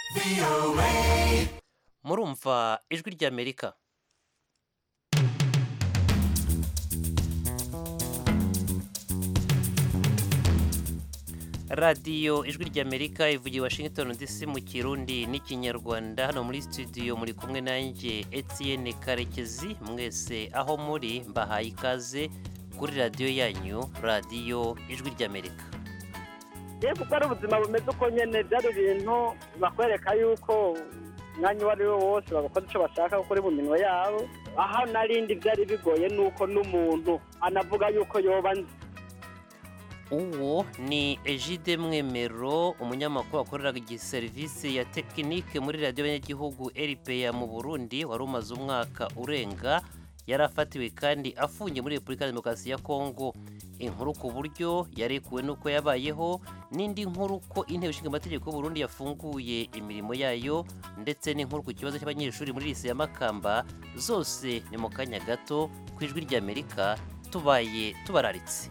murumva ijwi ry'amerika radiyo ijwi ry'amerika ivugiye washington dc mu kirundi n'ikinyarwanda hano muri studio muri kumwe nanjye etienne karekezi mwese aho muri mbahaye ikaze kuri radiyo yanyu radiyo ijwi ry'amerika yewe kuko ari ubuzima bumeze uko nyine byari ibintu bakwereka yuko umwanya uwo ari wo wose bagakora icyo bashaka kuko uri mu minwe yabo aho narindi byari bigoye ni uko n'umuntu anavuga yuko yoba nzi uwo ni ejide mwemero umunyamakuru wakoreraga igiserivisi ya tekinike muri radiyo y'abanyagihugu eripeya mu burundi wari umaze umwaka urenga yari afatiwe kandi afungiye muri repubulika ya demokarasi ya kongo inkuru ku buryo yarekuwe n'uko yabayeho n'indi nkuru ko inteko ishinga amategeko y'uburundi yafunguye imirimo yayo ndetse n'inkuru ku kibazo cy'abanyeshuri muri lise ya makamba zose ni mu kanya gato ku ijwi ry'amerika tubaye tubararitse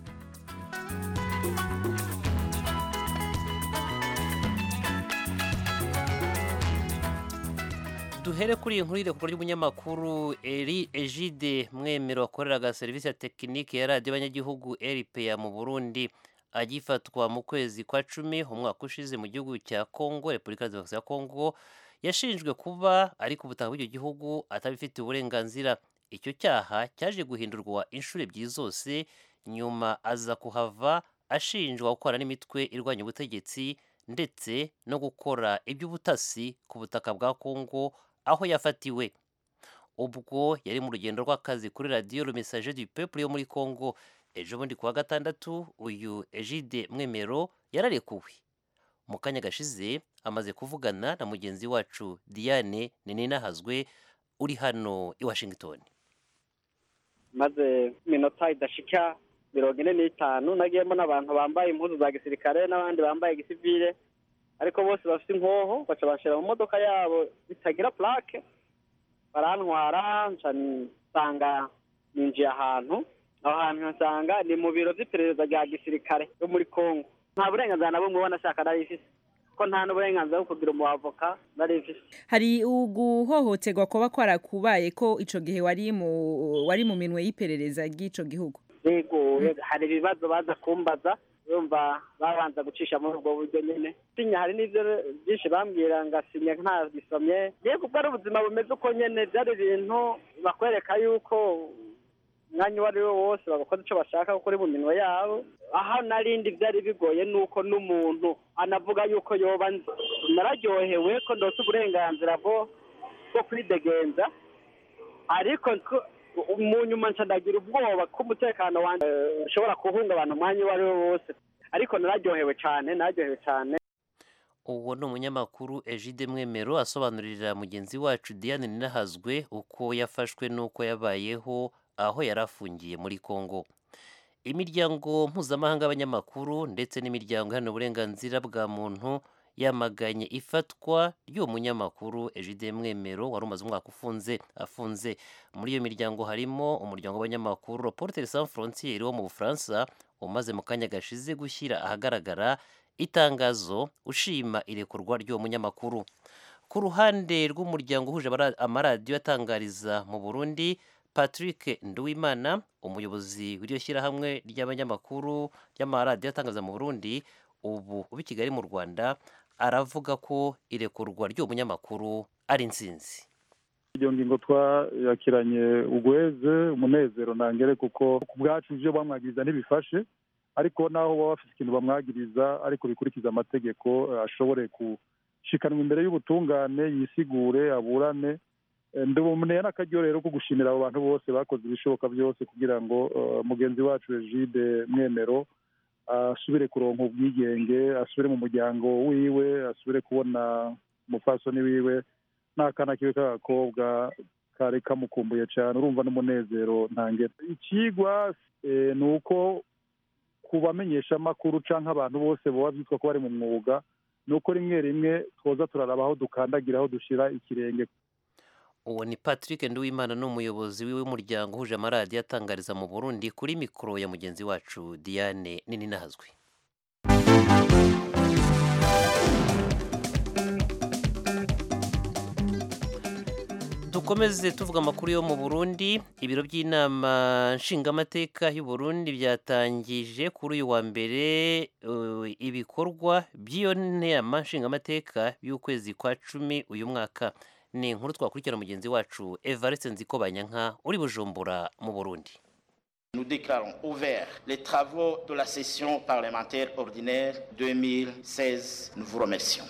duhere kuri iyi nkuru y'irekura ry'umunyamakuru eri ejide mwemero wakoreraga serivisi ya tekinike ya radiyo y'abanyagihugu eripeya mu burundi agifatwa mu kwezi kwa cumi umwaka ushize mu gihugu cya kongo repubulika ya demokarasi ya kongo yashinjwe kuba ari ku butaka bw'icyo gihugu atabifitiye uburenganzira icyo cyaha cyaje guhindurwa inshuro ebyiri zose nyuma aza kuhava ashinjwa gukora n'imitwe irwanya ubutegetsi ndetse no gukora iby'ubutasi ku butaka bwa kongo aho yafatiwe ubwo yari mu rugendo rw'akazi kuri radiyo rumesaje du peuple yo muri kongo ejo bundi kuwa gatandatu uyu ejide mwemero yararekuwe mu kanya gashize amaze kuvugana na mugenzi wacu diane ninahazwe uri hano i washington maze iminota idashika mirongo ine n'itanu nagiyemo n'abantu bambaye impuzu za gisirikare n'abandi bambaye gisivile ariko bose bafite inkoho baca banshira mu modoka yabo zitagira plaque barantwara nca nsanga ninjiye ahantu aho hantu nsanga ni mu biro vy'iperereza rya gisirikare yo muri kongo nta burenganzira na bumwe ubona ashaka nari ifise ko nta n'uburenganzira bwo kugira umuavoka nari ifise hari uguhohoterwa kuba kwarakubaye ko ico gihe wari mu wari mu minwe y'iperereza ry'ico gihugu yego hari ibibazo baza kumbaza yumva babanza gucisha muri ubwo buryo nyine sinya hari n'ibyo byinshi bambwira ngasinya nta bisomye yewe kuko ari ubuzima bumeze uko nyine byari ibintu bakwereka yuko umwanya uwo ari wo wose bagakora icyo bashaka kuko uri mu minwe yabo aho narindi byari bigoye ni uko n'umuntu anavuga yuko yoba nzi nararyohewe ko ndose uburenganzira bwo bwo kwidegenza ariko mu nyuma ndagira ubwoba ko umutekano wanjye ushobora guhungabana umwanya uwo ari wo wose ariko nararyohewe cyane nararyohewe cyane uwo ni umunyamakuru ejide mwemero asobanurira mugenzi wacu diane ninahazwe uko yafashwe n'uko yabayeho aho yari afungiye muri congo imiryango mpuzamahanga y'abanyamakuru ndetse n'imiryango iharanira uburenganzira bwa muntu yamaganye ifatwa ry'uwo munyamakuru ejide mwemero wari umaze umwaka ufunze afunze muri iyo miryango harimo umuryango w'abanyamakuru reporter sans frontiere wo mu bufaransa umaze mu kanya gashize gushyira ahagaragara itangazo ushima irekurwa ry'uwo munyamakuru ku ruhande rw'umuryango uhuje amaradiyo atangariza mu burundi patrick nduwimana umuyobozi w'iryo shyirahamwe ry'abanyamakuru ry'amaradiyo atangaza mu burundi ubu uba i kigali mu rwanda aravuga ko irekurwa ry'uwo munyamakuru ari insinzi iyo ngingo twayakiranye ugweze umunezero ntangere kuko ku bwacu ibyo bamwagiriza ntibifashe ariko naho baba bafite ikintu bamwagiriza ariko bikurikiza amategeko ashobore gushikanwa imbere y'ubutungane yisigure aburane ndaboneye n'akaryo rero ko gushimira abo bantu bose bakoze ibishoboka byose kugira ngo mugenzi wacu Egide mwemero asubire kuronka ubwigenge asubire mu muryango wiwe asubire kubona umupfasoni wiwe n'akana kiwe k'agakobwa kari kamukumbuye cyane urumva n'umunezero ntangere ikigwa ni uko ku bamenyeshamakuru cyangwa abantu bose baba byitwa ko bari mu mwuga ni uko rimwe rimwe twoza turaraba aho dukandagira aho dushyira ikirenge uwo ni patrick nduwimana ni umuyobozi w'umuryango uhuje amaradiyo atangariza mu burundi kuri mikoro ya mugenzi wacu diane nini nazwi dukomeze tuvuga amakuru yo mu burundi ibiro by'inama nshingamateka y'u Burundi byatangije kuri uyu wa mbere uh, ibikorwa by'iyo nama nshingamateka y'ukwezi kwa cumi uyu mwaka ni inkuru twakurikira mugenzi wacu evariste nzikobanyanka uri bujumbura mu burundi Nous déclarons ouverts les travaux de la session parlementaire ordinaire 2016. Nous vous remercions.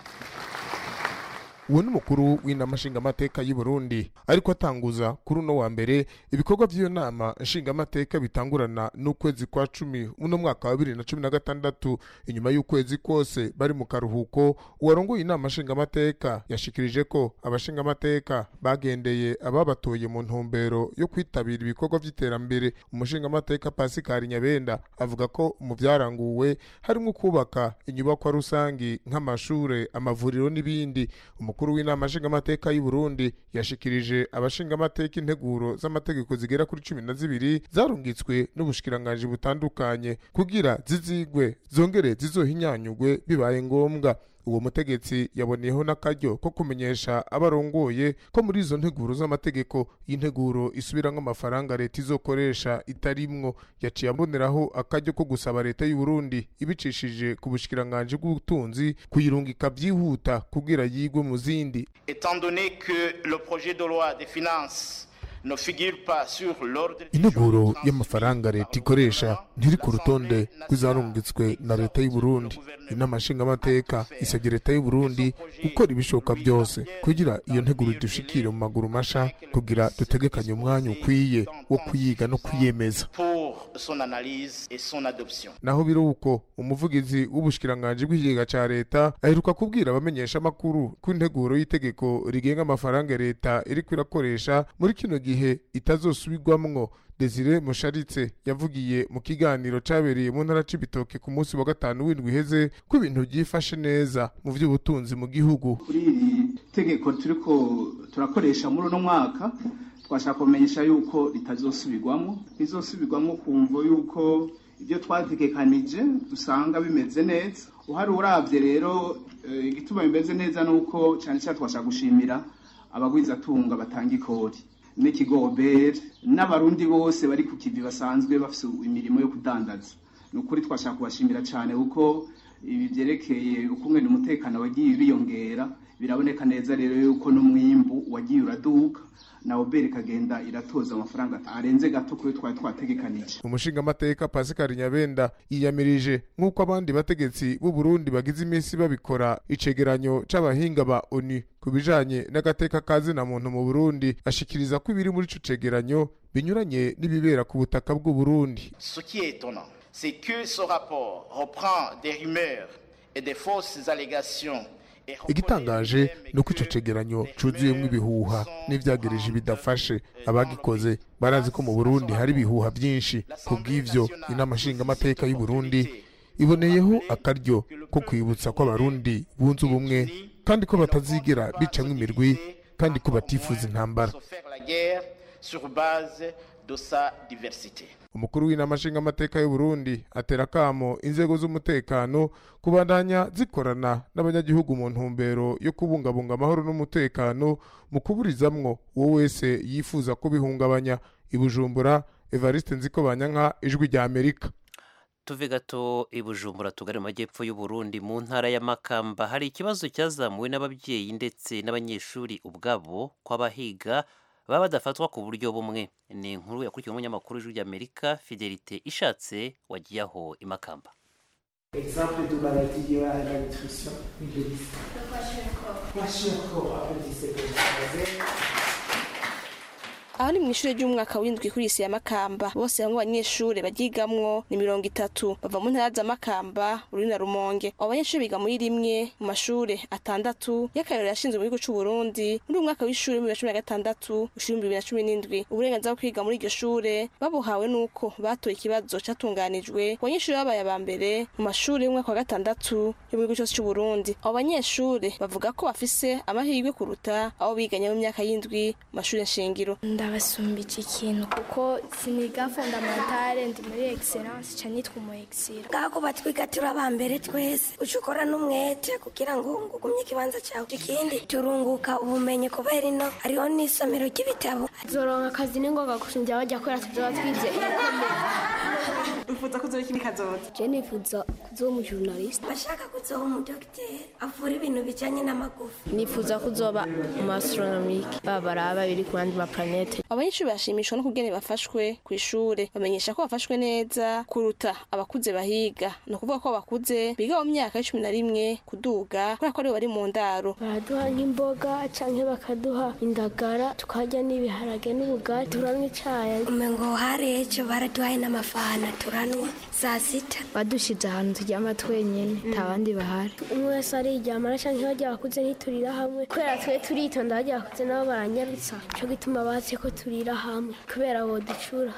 uwo ni umukuru w'inama nshingamateka y'u Burundi ariko atanguza kuri uno wa mbere ibikorwa by'iyo nama nshingamateka bitangurana n'ukwezi kwa cumi uno mwaka wa bibiri na cumi na gatandatu inyuma y'ukwezi kose bari mu karuhuko uwarongoye inama nshingamateka yashikirije ko abashingamateka bagendeye ababatoye mu ntumbero yo kwitabira ibikorwa by'iterambere umushingamateka pasikari nyabenda avuga ko mu byaranguwe harimo kubaka inyubakwa rusangi nk'amashure amavuriro n'ibindi umukuru w'inama nshingamateka y'u Burundi yashikirije abashingamateka integuro z'amategeko zigera kuri cumi na zibiri zarungitswe n'ubushikiranganji butandukanye kugira zizigwe zongere zizohinyanyugwe bibaye ngombwa uwo mutegetsi yaboneyeho n'akaryo ko kumenyesha abarongoye ko muri izo nteguro z'amategeko y'integuro isubiramwo amafaranga leta izokoresha itarimwo yaciye aboneraho akaryo ko gusaba leta y'u Burundi ibicishije ku bushikiranganji bw'ubutunzi kuyirungika byihuta kugira yigwe mu zindi Étant donné que le projet de loi des finances ne figure pas sur l'ordre du integuro jour y'amafaranga transmis leta par le ikoresha gouvernement, ntiri ku l'Assemblée rutonde nationale rw'izarungitswe na leta y'u Burundi inama nshingamateka isabye leta y'u Burundi gukora ibishoboka byose kugira iyo nteguro idushikire mu maguru masha kugira dutegekanye umwanya ukwiye wo kuyiga no kuyemeza pour son analyse et son adoption. naho biri uko umuvugizi w'ubushikiranganji bw'ikigega ca leta aheruka kubwira abamenyesha amakuru ko integuro y'itegeko rigenga amafaranga leta iriko irakoresha muri kino gihe itazosubirwamwo Desire Musharitse yavugiye mu kiganiro cabereye mu ntara c'ibitoke ku munsi wa gatanu w'indwi iheze ko ibintu byifashe neza mu vy'ubutunzi mu gihugu kuri iri tegeko turiko turakoresha muri uno mwaka twashaka kumenyesha yuko ritazosubirwamo rizosubirwamo kumvo yuko ibyo twategekanije dusanga bimeze neza uhari uravye rero eh, igituma bimeze neza nuko cyane cyane twashaka gushimira abagwizatunga batanga ikori n'ikigoberi n'abarundi bose bari ku kivi basanzwe bafise imirimo yo kudandaza ni ukuri twashaka kubashimira cyane kuko ibi byerekeye ukungene umutekano wagiye uriyongera biraboneka neza rero yuko n'umwimbu wagiye uraduka na oberi ikagenda iratoza amafaranga arenze gato kuri twari twategekanije umushingamateka Pascal Nyabenda yiyamirije nk'uko abandi bategetsi b'u Burundi bagize iminsi babikora icegeranyo c'abahinga ba ONU ku bijanye n'agateka kazina muntu mu Burundi ashikiriza ko ibiri muri ico cegeranyo binyuranye n'ibibera ku butaka bw'u Burundi Ce qui est étonnant, c'est que ce rapport reprend des rumeurs et des fausses allégations. et reconnaît igitangaje lui-même ni uko ico que cegeranyo les cuzuyemwo rumeurs ibihuha sont n'ivyagereje grandes bidafashe et abagikoze nombreuses. barazi ko mu Burundi hari ibihuha byinshi L'Assemblée kubw'ivyo nationale inama nshingamateka saisit y'u Burundi l'opportunité iboneyeho pour rappeler akaryo que le ko peuple kwibutsa ko burundais abarundi bunze ubumwe est uni kandi ko et ne batazigera compte pas bicamwo se imirwi diviser, kandi ko encore batifuza moins intambara se faire la guerre sur base de sa diversité. umukuru w'inama nshingamateka y'u Burundi atera akamo inzego z'umutekano kubandanya zikorana n'abanyagihugu mu ntumbero yo kubungabunga amahoro n'umutekano mu kuburizamwo uwo wese yifuza kubihungabanya i Bujumbura Evariste Nzikobanyanka ijwi rya Amerika tuve gato i bujumbura tugari mu majyepfo y'u Burundi mu ntara ya Makamba hari ikibazo cyazamuwe n'ababyeyi ndetse n'abanyeshuri ubwabo ko abahiga baba badafatwa ku buryo bumwe ni inkuru yakurikiwe n'umunyamakuru w'ijwi ry'Amerika Fidelite ishatse wagiye aho i Makamba Exemple de maladie liée à la malnutrition, une liste. Kwashiorkor, applaudissez pour le aho ni mu ishuri ry'umwaka w'indwi kuri isi ya makamba bose bamwe abanyeshuri baryigamwo ni mirongo itatu bava mu ntara za makamba uri na rumonge abo banyeshuri biga muri rimwe mu mashuri atandatu y'akarero yashinzwe mu gihugu c'u Burundi muri uyu mwaka w'ishuri w'ibihumbi bibiri na cumi na gatandatu ushira ibihumbi bibiri na cumi n'indwi uburenganzira bwo kwiga muri iryo shure babuhawe n'uko batoye ikibazo catunganijwe ku banyeshuri babaye aba mbere mu mashuri y'umwaka wa gatandatu yo mu gihugu cose c'u Burundi abo banyeshuri bavuga ko bafise amahirwe kuruta abo biganye mu myaka y'indwi mu mashuri nshingiro ndabasumbije ikintu kuko siniga fondamentale ndi muri excellence ca nitwa umu excellent ngaho batwiga turi abambere twese uca ukora n'umwete kugira ngo ngugumye ikibanza cyawe ikindi turunguka ubumenyi kubera ino hariho n'isomero ry'ibitabo zoronka akazi ni ngoga gusumbya bajya kubera tuzoba twize wifuza kuzoba iki kazoza je nifuza kuzoba umujournaliste bashaka kuzoba umudogiteri avura ibintu bijanye n'amagufa nifuza kuzoba umu astronomique babaraba biri ku yandi maplanete abanyeshuri bashimishwa no kugene bafashwe ku ishure bamenyesha ko bafashwe neza kuruta abakuze bahiga ni ukuvuga ko abakuze biga mu myaka y'icumi na rimwe kuduga kubera ko aribo bari mu ndaro baraduha nk'imboga canke bakaduha indagara tukarya n'ibiharage n'ubugari turanywa icayi umengo hari ejo baraduhaye n'amafana turanywa saa sita badushize ahantu turyama twenyene nta bandi bahari umwe wese ariryamana canke barya bakuze ntiturira hamwe kubera twe turitonda barya bakuze nabo baranyarutsa co gituma batse ko turira hamwe kubera boducura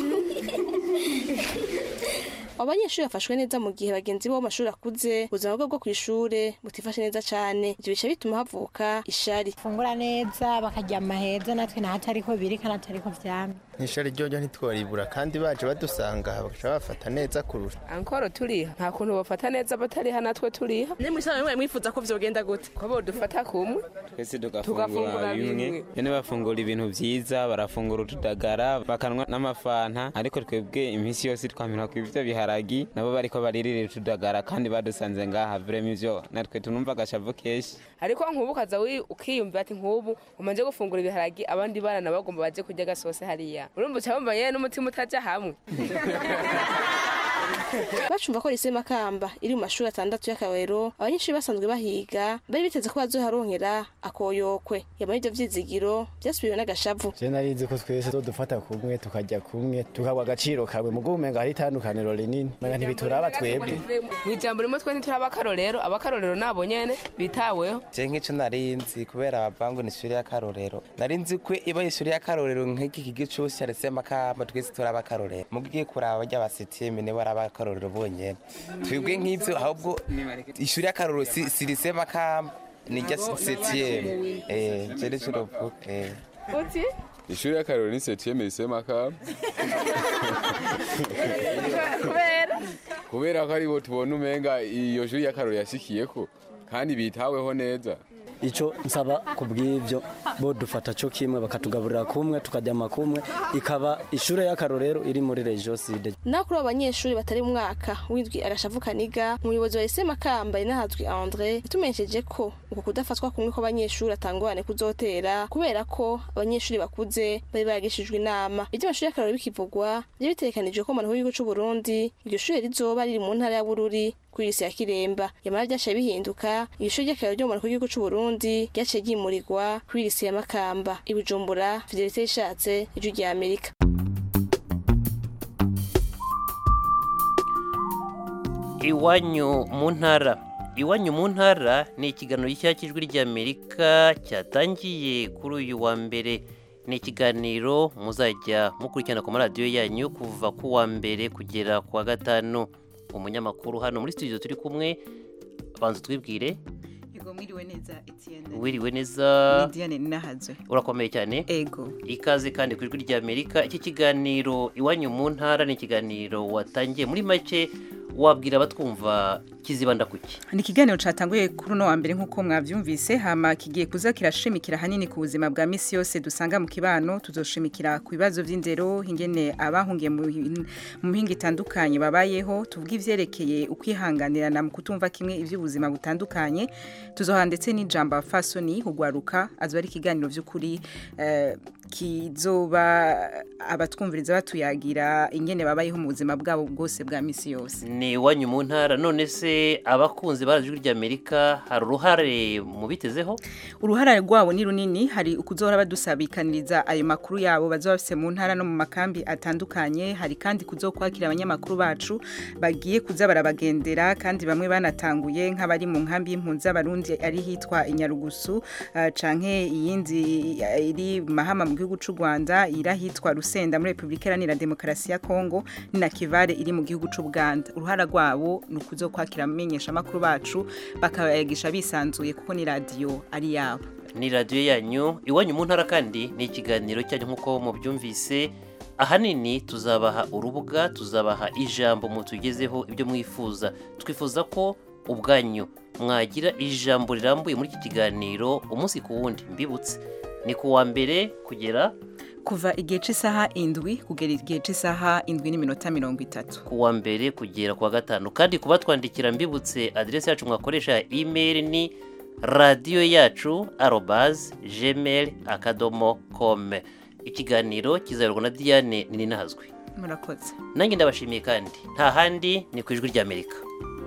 abanyeshuri bafashwe neza mu gihe bagenzi bo mu mashuri akuze ubuzima bwabo bwo ku ishure butifashe neza cane ivyo bica bituma havuka ishari fungura neza bakaryama heza natwe nahatariko biri kandi atariko vyamye nk'ishari ryojo ntitworibura kandi baje badusanga bagaca bafata neza kurusha ankoro turiha nta kuntu bafata neza batariha natwe turiha ne mwisana mwe mwifuza ko vyogenda gute ko bodufata kumwe twese Tugafungura tugafungura bimwe bimwe. nyene bafungura ibintu vyiza barafungura utudagara bakanwa n'amafanta ariko twebwe iminsi yose twamira ku ivyo biharagi nabo bariko baririra utudagara kandi badusanze ngaha vrema ivyo natwe tunumva agashavu kenshi ariko nk'ubu ukaza wi- ukiyumvira ati nk'ubu umanje gufungura ibiharagi abandi bana nabo bagomba baje kurya agasose hariya urumva uca wumva yewe n'umutima utaja hamwe bacumva ko lise makamba iri mu mashuri atandatu y'akarorero abanyeshuri basanzwe bahiga bari biteze ko bazoharonkera akoyokwe yamara ivyo vyizigiro vyasubiwe n'agashavu je narizi ko twese dufata kumwe tukajya kumwe tukagwa agaciro kamwe mugo umenga hari itandukaniro rinini menga ntibituraba twebwe mu ijambo rimwe twe ntituraba akarorero abakarorero nabo nyene bitaweho je nk'ico narinzi kubera bavangu ni ishuri y'akarorero narinzi ko iba ishuri y'akarorero nk'iki kigo cose yaretse makamba twese turaba akarorero mugiye kuraba barya basitime nibo araba akarorero bonyene twebwe nk'ivyo ahubwo ishuri y'akarorero si si lycée makamba ni rya septième eh je nico novuga eh uti ishuri y'akarorero ni septième lycée makamba kubera kubera ko aribo tubona umenga iyo shuri y'akarorero yashikiyeko kandi bitaweho neza icyo nsaba ku bw'ibyo bo dufata cyo kimwe bakatugaburira kumwe tukaryama kumwe ikaba ishuri y'akarorero iri muri regio side naho kuri abo banyeshuri batari mu mwaka w'indwi agashavu kaniga umuyobozi wa lise makamba inahazwi andre yatumenyesheje ko uku kudafatwa kumwe kw'abanyeshuri atangorane kuzotera kubera ko abanyeshuri bakuze bari baragishijwe inama iby'amashuri y'akarorero bikivugwa byari bitegekanijwe ko mu gihugu cy'u Burundi iryo shuri rizoba riri mu ntara ya Bururi kuri lise ya Kiremba yamara byashaye bihinduka iryo shuri ry'akarorero ryo mu gihugu cy'u Burundi ryaciye ryimurirwa kuri lise ya Makamba i Bujumbura Fidelite ishatse ijwi rya Amerika iwanyu mu ntara iwanyu mu ntara ni ikiganiro gishya cy'ijwi ry'amerika cyatangiye kuri uyu wa mbere ni ikiganiro muzajya mukurikirana ku maradiyo yanyu kuva ku wa mbere kugera ku wa gatanu umunyamakuru hano muri studio turi kumwe banza twibwire Ego mwiriwe neza Etienne. wiriwe neza Ni Diane Ninahazwe. urakomeye cyane Ego. ikaze kandi ku ijwi ry'amerika iki kiganiro iwanyu mu ntara ni ikiganiro watangiye muri make wabwira abatwumva kizibanda kuki Ni ikiganiro catanguye kuri uno wa mbere nk'uko mwavyumvise hama kigiye kuza kirashimikira hanini ku buzima bwa misi yose dusanga mu kibano tuzoshimikira ku bibazo vy'indero ingene abahungiye mu hin- mu mihinga itandukanye babayeho tuvuga ivyerekeye ukwihanganirana mu kutumva kimwe ivy'ubuzima butandukanye tuzoha ndetse n'ijambo fasoni hugwaruka azoba ari ikiganiro vy'ukuri eh, kizoba abatwumviriza batuyagira ingene babayeho mu buzima bwabo bwose bwa misi yose ni iwanyu mu ntara none se abakunzi ba ijwi ry'amerika hari uruhare mu bitezeho uruhara rwabo ni runini hari ukuzohora badusabikaniriza ayo makuru yabo bazoba bafise mu ntara no mu makambi atandukanye hari kandi kuzokwakira abanyamakuru bacu bagiye kuza barabagendera kandi bamwe banatanguye nk'abari mu nkambi y'impunzi z'abarundi ari hitwa inyarugusu uh, canke iyindi uh, iri mahama mu gihugu c'u Rwanda irahitwa Rusenda muri Republika Iharanira Demokarasi ya Kongo ni na Kivare iri mu gihugu c'u Buganda uruhara rwabo ni ukuzokwakira amenyesha makuru bacu bakabayagisha bisanzuye kuko ni radio ari yabo ni radiyo yanyu iwanyu mu ntara kandi ni ikiganiro cyanyu nk'uko mubyumvise ahanini tuzabaha urubuga tuzabaha ijambo mutugezeho ibyo mwifuza twifuza ko ubwanyu mwagira ijambo rirambuye muri iki kiganiro umunsi ku wundi mbibutse ni ku wa mbere kugera kuva igihe cy'isaha indwi kugera igihe cy'isaha indwi n'iminota mirongo itatu ku wa mbere kugera ku wa gatanu kandi kuba twandikira mbibutse aderesi yacu mwakoresha ya imeri ni radiyo yacu arobazi jemeri akadomo kome ikiganiro kizayorwa na diane ninahazwe murakoze nanjye ndabashimiye kandi nta handi ni ku ijwi ry'amerika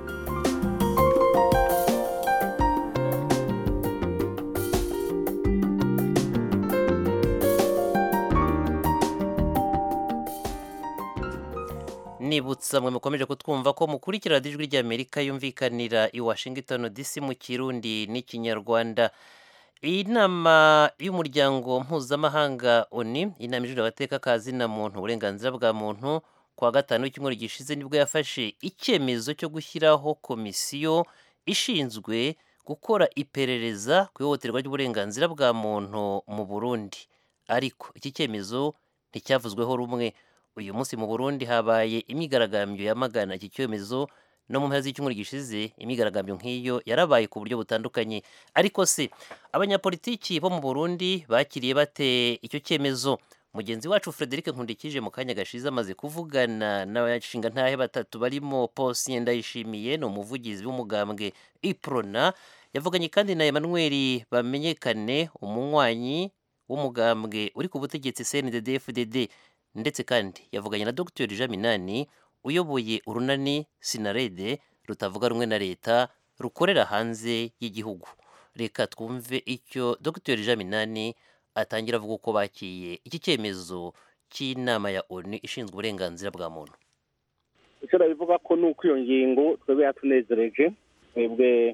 nibutsa mwe mukomeje kutwumva ko mukurikira ijwi ry'amerika yumvikanira i washington dc mu kirundi n'ikinyarwanda iyi nama y'umuryango mpuzamahanga oni inama ijurira abateka ka zina muntu uburenganzira bwa muntu kuwa gatanu w'icyumweru gishize nibwo yafashe icyemezo cyo gushyiraho komisiyo ishinzwe gukora iperereza ku ihohoterwa ry'uburenganzira bwa muntu mu burundi ariko iki cyemezo nticyavuzweho rumwe uyu munsi mu burundi habaye imyigaragambyo yamagana iki cyemezo no mu mpera z'icyumweru gishize imyigaragambyo nk'iyo yarabaye ku buryo butandukanye ariko se abanyapolitiki bo mu burundi bakiriye bate icyo cyemezo mugenzi wacu frederic nkundikije mu kanya gashize amaze kuvugana n'abashinga ntahe batatu barimo posien ndayishimiye ni umuvugizi w'umugambwe iprona yavuganye kandi na emmanuel bamenyekane umunywanyi w'umugambwe uri ku butegetsi cndd fdd ndetse kandi yavuganye na dr jean minani uyoboye urunani sinarede rutavuga rumwe na leta rukorera hanze y'igihugu reka twumve icyo dr jean minani atangira avuga uko bakiye iki cyemezo cy'inama ya onu ishinzwe uburenganzira bwa muntu icyo nabivuga ko ni uko iyo ngingo twebwe yatunezereje twebwe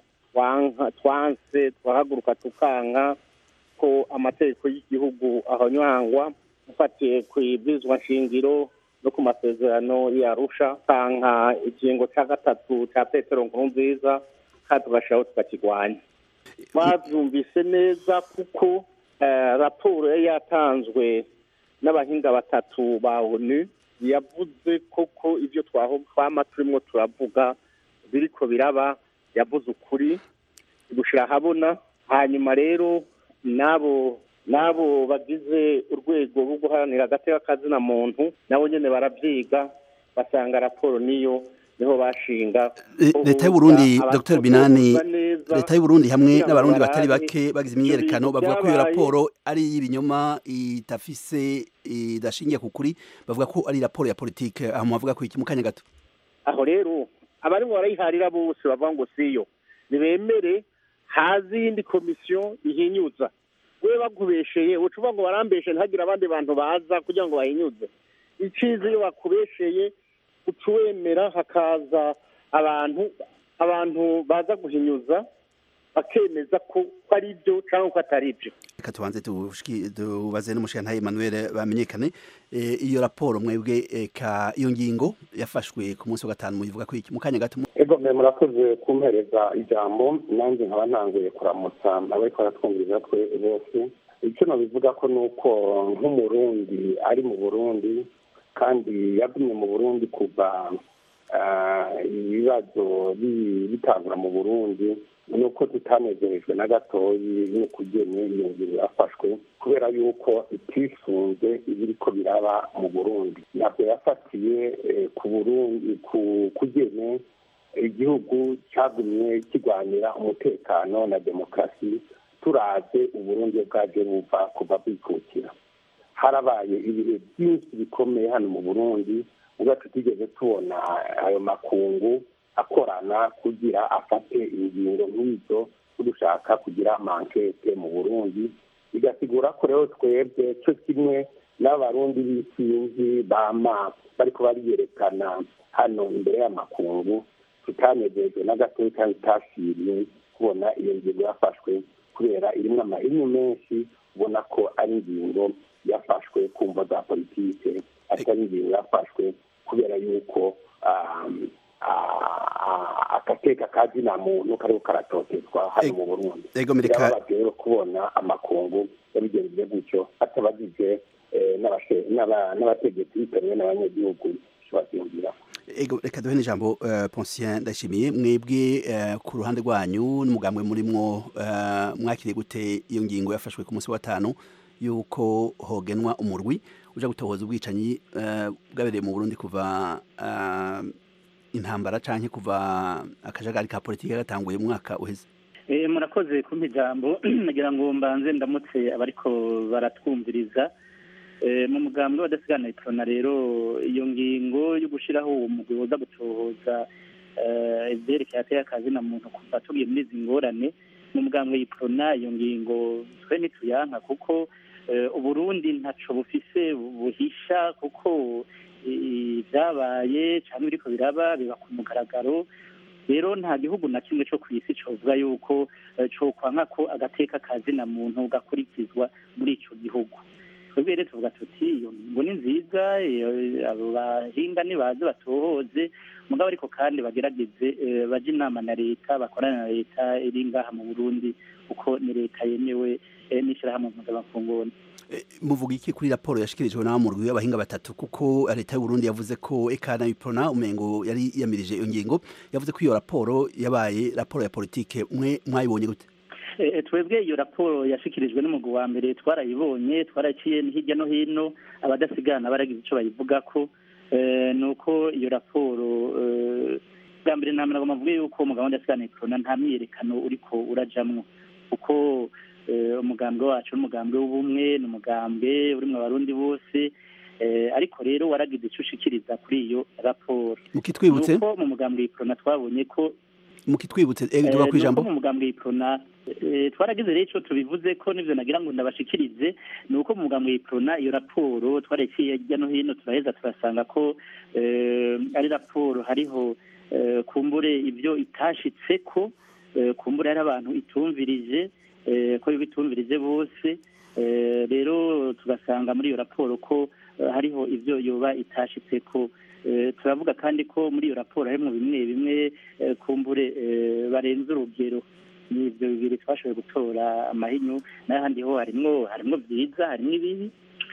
twanse twahaguruka tukanka ko amategeko y'igihugu ahonywangwa ufatiye ku ibwirizwa nshingiro no ku masezerano yarusha kanka ikingo cya gatatu cya petero nkuru nziza kandi tugashyiraho tukakirwanya babyumvise neza kuko raporo yari yatanzwe n'abahinga batatu ba onu yavuze koko ibyo twama turimo turavuga biriko biraba yavuze ukuri gushyira ahabona hanyuma rero n'abo n'abo bagize urwego rwo guharanira agateka kazina muntu nabo nyine barabyiga basanga raporo niyo niho bashinga leta y'uburundi dr binani leta y'uburundi hamwe n'abarundi batari bake bagize imyiyerekano bavuga ko iyo raporo ari iy'ibinyoma idafise idashingiye ku kuri bavuga ko ari raporo ya politike aho mubavuga ko iki mu kanya gato aho rero abarimo barayiharira bose bavuga ngo siyo ntibemere hazi y'indi komisiyo ihinyuza we bakubesheye ucuva ngo barambeshe ntihagire abandi bantu baza kugira ngo bahinyuze icizi iyo bakubesheye uca wemera hakaza abantu abantu baza guhinyuza bakemeza ko ari byo cyangwa ko atari byo reka tubanze tubaze n'umushinga Emmanuel bamenyekane iyo raporo mwebwe iyo ngingo yafashwe ku munsi wa gatanu muyivuga ko mu kanya gato ego mwe murakoze kumpereza ijambo nanjye nkaba ntanguye kuramutsa abariko baratwumviriza twe bose icyo nabivuga ko ni uko nk'umurundi ari mu burundi kandi yagumye mu burundi kuva ibibazo bitangura mu burundi ni uko tutanezerejwe na gatoyi n'ukugene iyo ngingo yafashwe kubera yuko itisunze ibiriko biraba mu burundi ntabwo yafatiye ku burundi ku kugene igihugu cyagumye kirwanira umutekano na demokarasi turaze uburundi bwaje buva kuva bwikukira harabaye ibihe byinshi bikomeye hano mu burundi ubwo tutigeze tubona ayo makungu akorana kugira afate ingingo nk'izo dushaka kugira mankete mu burundi bigasigura ko rero twebwe cyo kimwe n'abarundi b'isinzi bama bariko bariyerekana hano imbere y'amakungu tutanezejwe na gatoya kandi tutashimye kubona iyo ngingo yafashwe kubera irimo amahinyu menshi ubona ko ari ingingo yafashwe ku mvo za politike ariko ari ingingo yafashwe kubera yuko agateka ka zina muntu kariho karatotezwa hano mu burundi birababaje rero kubona amakungu yabigenjeje gutyo atabagije n'abategetsi bitewe n'abanyagihugu babyumvira ego reka duhe n'ijambo uh, Poncien ndashimiye mwebwe uh, ku ruhande rwanyu n'umugambwe murimwo uh, mwakiriye gute iyo ngingo yafashwe ku munsi wa gatanu yuko hogenwa umurwi uja gutohoza ubwicanyi bwabereye mu Burundi kuva intambara canke kuva akajagari ka politike gatanguye mu mwaka uheze Eh, murakoze kumpa ijambo nagira ngo mbanze ndamutse abariko baratwumviriza Eh, mu mugambi w'abadasigana iprona rero iyo ngingo yo gushiraho uwo mugwi woza gutohoza eh, ivyerekeye ateye akazi na muntu kuva tugiye muri izi ngorane mu mugambi w'iprona iyo ngingo twe ntituyanka kuko eh, uburundi ntaco bufise buhisha kuko ibyabaye cyangwa biriko biraba biba ku mugaragaro rero nta gihugu na kimwe cyo ku isi covuga yuko eh, cokwanka ko agateka kazina muntu gakurikizwa muri ico gihugu twebwe rero tuvuga tuti iyo ngingo ni nziza iyo- abo bahinga nibaze batohoze mugabo ariko kandi bagerageze eh, baje inama na leta bakorane na leta iri ngaha mu burundi kuko ni leta yemewe eh, n'ishirahamwe mpuzamakungu muvuga iki kuri raporo yashikirijwe na murwi w'abahinga batatu kuko leta y'u Burundi yavuze ko ekana biprona umengo yari yamirije iyo ngingo yavuze ko iyo raporo yabaye raporo ya politike mwe mwayibonye gute Eh, twebwe iyo raporo yashikirijwe n'umugwi wa mbere twarayibonye twaraciye hirya no hino abadasigana baragize ico bayivugako Eh, ni uko iyo raporo eh, bwa mbere nta mirago mavuge yuko umugabo w'adasigana ikorona nta myiyerekano uriko urajamwo kuko eh, umugambwe wacu n'umugambwe w'ubumwe ni umugambwe urimwo abarundi bose Eh, ariko rero waragize ico ushikiriza kuri iyo raporo Mukitwibutse? Nuko mu mugambwe w'ikorona twabonye ko mukitwibutse eh duba Eh, kwijambo nuko mu mugambwe w'iprona eh, twaragize rero ico tubivuze ko nivyo nagira ngo ndabashikirize ni uko mu mugambwe w'iprona iyo raporo twareciye hirya no hino turaheza turasanga ko eh, ari raporo hariho eh, kumbure ibyo itashitseko eh, kumbure hari abantu itumvirije eh, ko bitumvirije bose eh, rero tugasanga muri iyo raporo ko eh, hariho ivyo yoba itashitseko Eh, turavuga kandi ko muri iyo raporo harimwo bimwe bimwe eh, kumbure eh, barenze urugero ni ibyo bibiri twashoboye gutora amahinyu n'ahandi ho harimwo harimwo byiza harimwo ibibi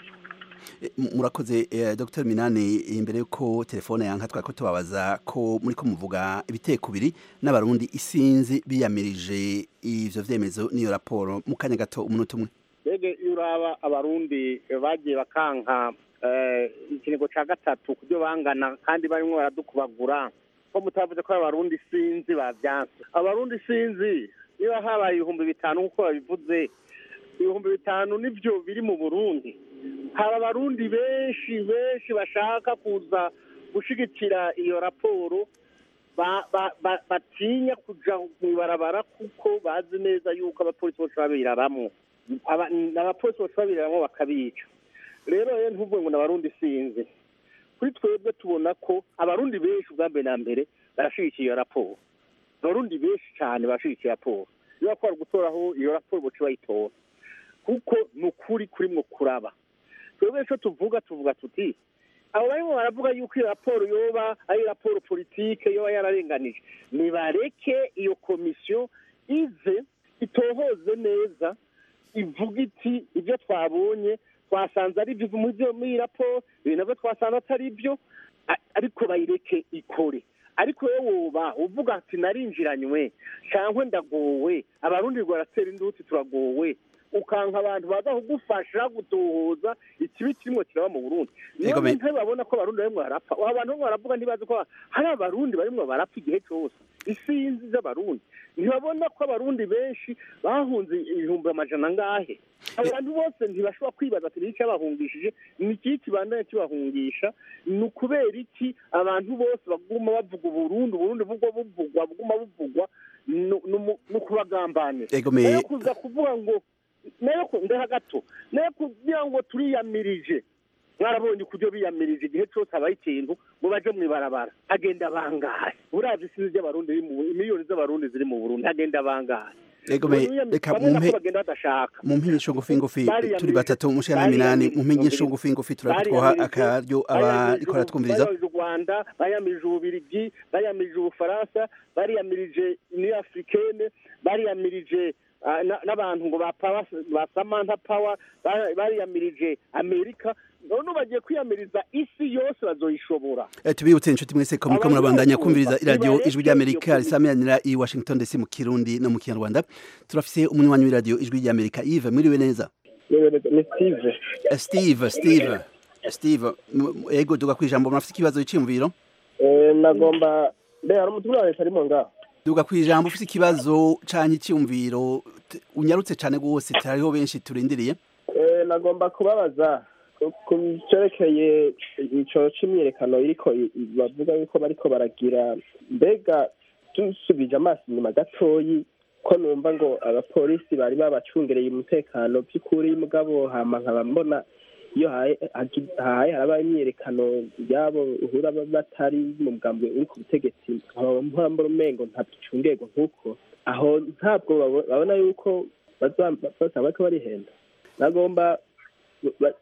M- murakoze eh, Dr Minani imbere yuko telefone yanka twako tubabaza ko muri ko muvuga ibiteko biri n'abarundi isinzi biyamirije ivyo vyemezo n'iyo raporo mu kanya gato umunota umwe mbega iyo uraba abarundi bagiye bakanka eh, ikinigo ca gatatu ku byo bangana kandi barimo baradukubagura ko mutavuze ko abarundi sinzi bavyanse abarundi sinzi niba habaye ibihumbi bitanu nk'uko babivuze ibihumbi bitanu nivyo biri mu burundi hari abarundi benshi benshi bashaka kuza gushigikira iyo raporo ba- ba- ba- batinya kuja mw'ibarabara kuko bazi neza yuko abapolisi bose babiraramwo Aba- abapolisi bose babiraramwo bakabica rero rero ntuvuge ngo n'abarundi sinzi kuri twebwe tubona ko abarundi benshi ubwa mbere na mbere barashigikiye iyo raporo abarundi benshi cyane barashigikiye raporo iyo bakora gutoraho iyo raporo boce bayitora kuko ni ukuri kurimwo kuraba twebwe icyo tuvuga tuvuga tuti abo barimo baravuga yuko iyo raporo yoba ari raporo politike yoba yararenganije nibareke iyo komisiyo ize itohoze neza ivuga iti ibyo twabonye twasanze ari byo muri byo- muri iyi raporo ibi nabyo twasanze atari byo a- ariko bayireke ikore ariko wowe woba uvuga ati narinjiranywe cyangwa ndagowe abarundi baratera induti turagowe ukanka abantu baza kugufasha gutohoza ikibi kirimo kiraba mu burundi niyo Ego me- mpamvu babona ko abarundi barimo barapfa abo bantu barimo baravuga ntibazi ko hari abarundi barimo barapfa igihe cyose isinzi z'abarundi ntibabona ko abarundi benshi bahunze ibihumbi amajana angahe abantu bose ntibashobora kwibaza ati ni cyabahungishije ni iki kibandanya kibahungisha ni ukubera iki abantu bose baguma bavuga uburundi uburundi bugwa buvugwa buguma buvugwa ni- ni umu- ni ukubagambanira Ego me- nayo kuza kuvuga ngo nayo ku- ndeha gato nayo kugira ngo turiyamirije mwarabonye ukuryo biyamirije igihe cyose habaye ikintu ngo baje mu ibarabara hagenda bangahe uravye isinzi ry'abarundi riri mu miliyoni z'abarundi ziri mu burundi hagenda bangahe Ego me- Bamwe reka bamwe nako mumpe- bagenda badashaka mu mpinyisho ngufi ngufi Bariyamirije- turi batatu mushana minani mu mpinyisho bariyamirije- ngufi ngufi turatwoha bariyamirije- akaryo bariyamirije abariko u- baratwumviriza bariyamirije u rwanda bariyamirije ububirigi bariyamirije ubufaransa bariyamirije uniyo africaine bariyamirije ah, na- n'abantu ngo ba Power- ba samantha power ba- bariyamirije amerika none bagiye kwiyamiriza isi yose bazoyishobora Eh, tubibutse inshuti mwese ko muriko murabandanya kumviriza iradiyo ijwi ry'amerika risamiranira i washington dc mu kirundi no mu kinyarwanda turafise umunywanyi w'iradiyo ijwi ry'amerika ive mwiriwe neza ni steve Eh, steve steve steve m- m- ego duga kwijambo murafise ikibazo c'iyumviro Eh, nagomba mbe hari umutumwa wa leta arimo ngaho duga kwijambo ufise ikibazo canke iciyumviro t- unyarutse cane gose hariho benshi turindiriye Eh, nagomba kubabaza ku- ku cerekeye ico c'imyiyerekano iriko i- i- bavuga yuko bariko baragira mbega dusubije amaso inyuma gatoyi ko numva ngo abapolisi bari babacungereye umutekano by'ukuri mugabo hama nkaba mbona iyo haye hagi- haye haraba imyiyerekano yabo uhura ba- batari mu mugambi uri ku butegetsi nkaba mpora mbona umengo ntabicungerwa nk'uko aho ntabwo babo- babona yuko bazaba bariko barihenda nagomba ba-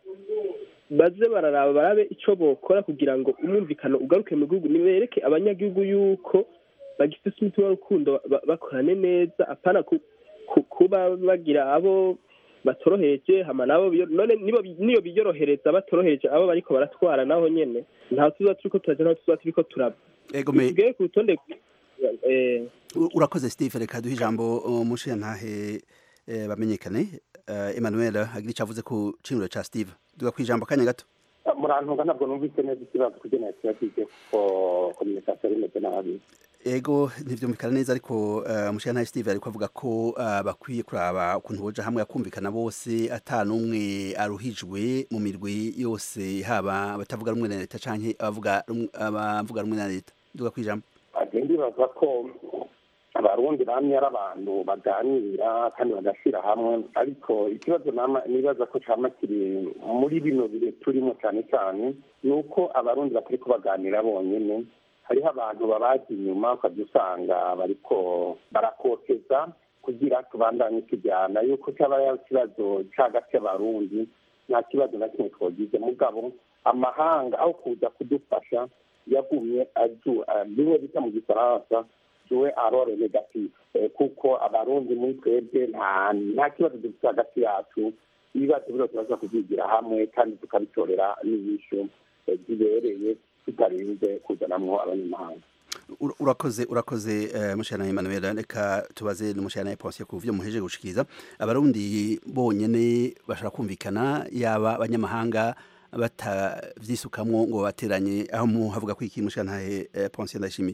baze bararaba barabe ico bokora kugira ngo umwumvikano ugaruke mu gihugu nibereke abanyagihugu yuko bagifite umutima w'urukundo ba- bakorane neza apana ku- ku- kuba bagira abo batoroheje hama nabo biyo- none nibo bi- niyo biyorohereza batoroheje abo bariko baratwara naho nyene ntaho tuza turiko turaja ntaho tuza turiko turaba ego me tugere ku rutonde eh, U- urakoze steve reka duhe ijambo umushiya ntahe eh, bamenyekane Eh, emmanuel agira ico avuze ku cimiro ca steve duga kwijambo akanya gato murantunga ntabwo numvise neza ikibazo kugira ngo kibazo ko kominikasiyo rimeze nabi ego ntivyumvikana neza ariko uh, mushiya ntahe steve ariko avuga ko uh, bakwiye kuraba ukuntu boja hamwe akumvikana bose ata n'umwe aruhijwe mu mirwi yose haba abatavuga rumwe na leta canke abavuga rumwe- abavuga rumwe na leta duga kwijambo agenda ibaza ko abarundi bamye ari abantu baganira kandi bagashyira hamwe ariko ikibazo nama- nibaza ko cyama kiri muri bino bihe turimo cyane cyane ni uko abarundi batari kubaganira bonyine hariho abantu babazi inyuma ukajya usanga bariko barakoteza kugira tubandanye tujyana yuko cyaba ari ikibazo cy'hagati y'abarundi nta kibazo na kimwe twagize mugabo amahanga aho kuza kudufasha yagumye aju bimwe bita mu gifaransa juwe arore negative Eh, kuko abarundi muri twebwe nta nta kibazo dufite hagati yacu ibibazo byose baza kuzigira hamwe kandi tukabitorera n'inyishu eh, zibereye tutarinze kuzanamwo abanyamahanga Ura- urakoze urakoze uh, mushana Emmanuel reka tubaze n'umushana Ponce ku byo muheje gushikiriza abarundi bonyene bashaka kumvikana yaba abanyamahanga batavyisukamwo ngo bateranye aho mu havuga ko iki mushana uh, Ponce ndashimi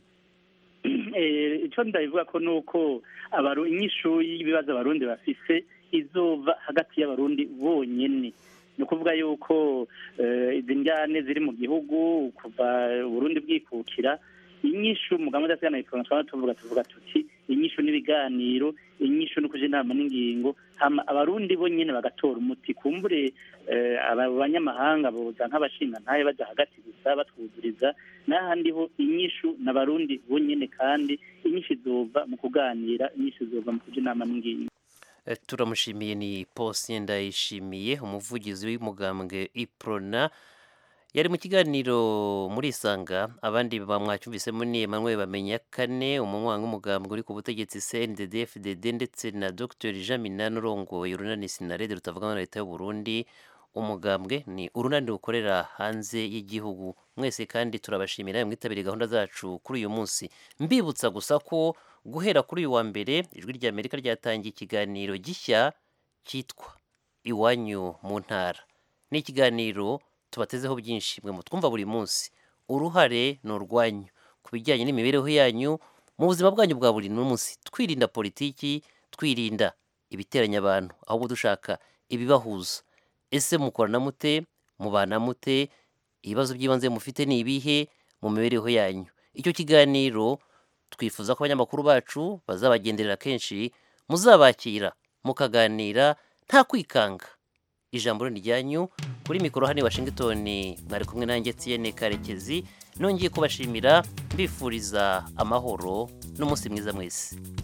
Eh, ico ndabivuga ko nuko abaru inyishu y'ibibazo abarundi bafise izova hagati y'abarundi bonyene ni ukuvuga yuko eh, izi njyane ziri mu gihugu kuva uburundi bwikukira inyishu mugambo udasigana ifunga twaba tuvuga tuvuga tuti inyishu n'ibiganiro inyishu no kuja inama n'ingingo hama abarundi bonyene bagatora umuti kumbure eh, aba banyamahanga boza nk'abashinga ntaye baja hagati gusa batwuzuriza n'ahandi ho inyishu n'abarundi bonyene kandi inyishu izova mu kuganira inyishu izova mu kuja inama n'ingingo Eh, turamushimiye ni Posien ndayishimiye umuvugizi w'umugambwe Iprona yari mu kiganiro muri Isanga abandi bamwacyumvisemo ni Emmanuel bamenya kane umunywanyi w'umugambwe uri ku butegetsi CNDD FDD ndetse na Dr Jean Minani urongoye urunani Sinarede rutavuga na leta y'u Burundi umugambwe ni urunani rukorera hanze y'igihugu mwese kandi turabashimira mwitabiriye gahunda zacu kuri uyu munsi mbibutsa gusa ko guhera kuri uyu wa mbere ijwi rya Amerika ryatangiye ikiganiro gishya cyitwa iwanyu mu ntara ni ikiganiro tubatezeho byinshi mwe mutwumva buri munsi uruhare ni urwanyu ku bijyanye n'imibereho yanyu mu buzima bwanyu bwa buri munsi twirinda politiki twirinda ibiteranya abantu ahubwo dushaka ibibahuza ese mukorana mute mubana mute ibibazo by'ibanze mufite ni ibihe mu mibereho yanyu icyo kiganiro twifuza ko abanyamakuru bacu bazabagenderera kenshi muzabakira mukaganira nta kwikanga ijambo ni ryanyu kuri mikoro hano i washington mwari kumwe nanjye tiyene karekezi nongeye kubashimira mbifuriza amahoro n'umunsi mwiza mwese